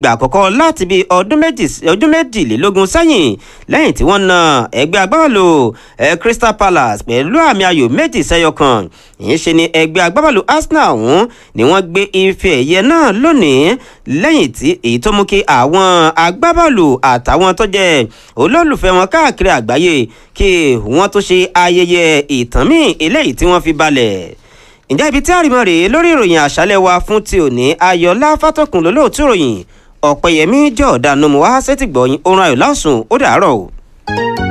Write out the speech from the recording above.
gbà àkọ́kọ́ láti bí ọdún méjìlélógún sẹ́yìn lẹ́yìn tí wọ́n na ẹgbẹ́ agbábọ́ọ̀lù Crystal Palace pẹ̀lú àmì ayò méjì sẹ́yọ kan ìyẹn ṣe ni ẹgbẹ́ agbábọ́ọ̀lù Arsenal ọ̀hún ni wọ́n gbé ife ẹ̀yẹ náà lónìí lẹ́yìn tí èyí tó mú kí àwọn agbábọ́ọ̀lù àtàwọn tó jẹ́ olólùfẹ́ wọn káàkiri àgbáyé kí wọ́n tó ṣe ayẹyẹ ìtàn míì eléyìí tí wọ́n fi balẹ̀ ǹjẹ́ ibi tí àrìmọ́ rèé lórí ìròyìn àṣálẹ́ wa fún ti òní ayọ̀lá fátọ́kùn lólóòtú ìròyìn ọ̀pẹ̀yẹmí jọ̀ọ́dá nomu wá sétìgbọ̀yìn orun ayọ̀ lásùn ó dàárọ̀ o.